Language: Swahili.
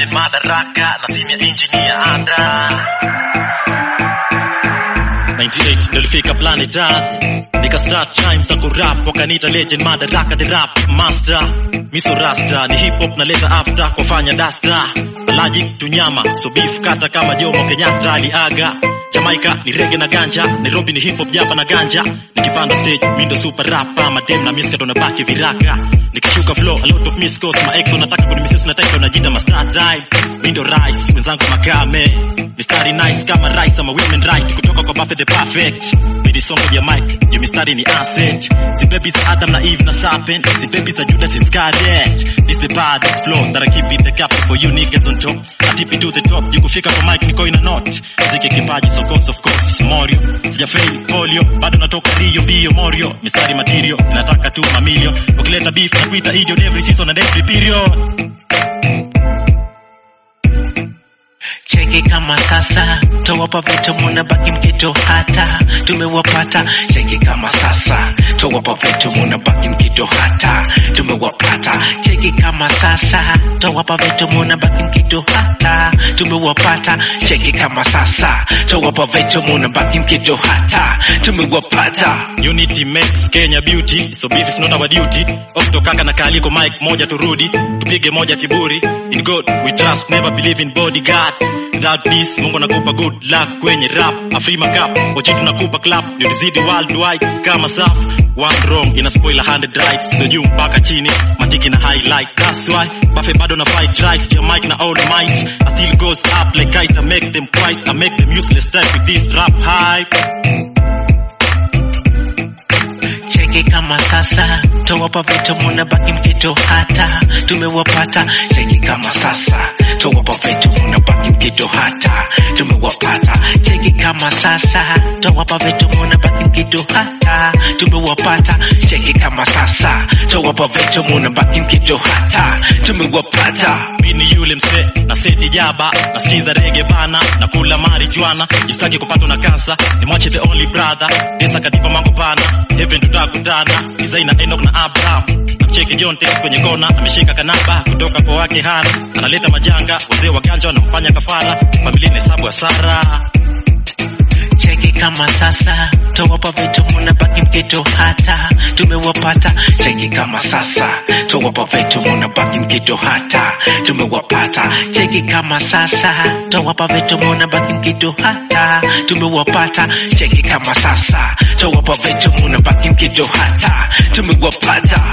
legend madaraka na simu ya engineer anda 98 nilifika planet Earth nika start time za kurap wakaniita legend madaraka the rap master miso rasta ni hip hop naleta after kwa fanya dasta logic tunyama so beef kata kama Jomo Kenyatta aliaga Jamaica ni rege na ganja Nairobi ni hip hop japa na ganja nikipanda stage mi ndo super rapa madem na miska tunabaki viraka nikishuka flow a lot of miss calls ma ex wanataka kunimisius na title najita master time mi ndo rice wenzangu makame mistari nice kama rice ama women right kutoka kwa Buffett the perfect midi songo ya mic yo mistari ni asset si baby za Adam na Eve na serpent si baby za Judas Iscariot this the baddest flow that I keep it the cap for you niggas on top I tip it to the top you kufika kwa mic niko ina not mziki kipaji so course of course Morio sijafail polio bado natoka Rio bio Morio mistari material zinataka tu mamilio ukileta beef na kuita idiot every season and every period cheki kama sasa towapa vitu muna baki mkito hata tumewapata cheki kama sasa towapa vitu muna baki mkito hata tumewapata cheki kama sasa towapa vitu muna baki mkito hata tumewapata cheki kama sasa towapa vitu muna baki mkito hata tumewapata Unity makes Kenya beauty so beef is not our duty Okto kaka na kaliko mic moja turudi tupige moja kiburi in God we trust never believe in bodyguards without this Mungu nakupa good luck kwenye rap Afrima cup wachi tunakupa clap ndio tuzidi worldwide kama saf one wrong ina spoil a hundred right so juu mpaka chini matiki na highlight that's why Buffy bado na fight right your mic na all might I still goes up like kite I make them quiet I make them useless type with this rap hype cheki kama sasa towapa vitu muna baki mkito hata tumewapata cheki kama sasa towapa vitu muna baki mkito hata tumewapata cheki kama sasa towapa vitu muna baki mkito hata tumewapata cheki kama sasa towapa vitu muna baki mkito hata tumewapata mi ni yule mse na seti jaba nasikiza rege bana na kula marijuana jisaki kupatwa na kansa ni mwache the only brother desa katipa mambo pana heaven tutakutana designer Enoch na Abraham namcheki John Tate kwenye kona ameshika kanaba kutoka kwa wake hana analeta majanga wazee wa ganja wanamfanya kafara familia ni hesabu hasara cheki kama sasa towapa vitu muna baki mkito hata tumewapata cheki kama sasa towapa vitu muna baki mkito hata tumewapata cheki kama sasa towapa vitu muna baki mkito hata tumewapata cheki kama sasa towapa vitu muna baki mkito hata tumewapata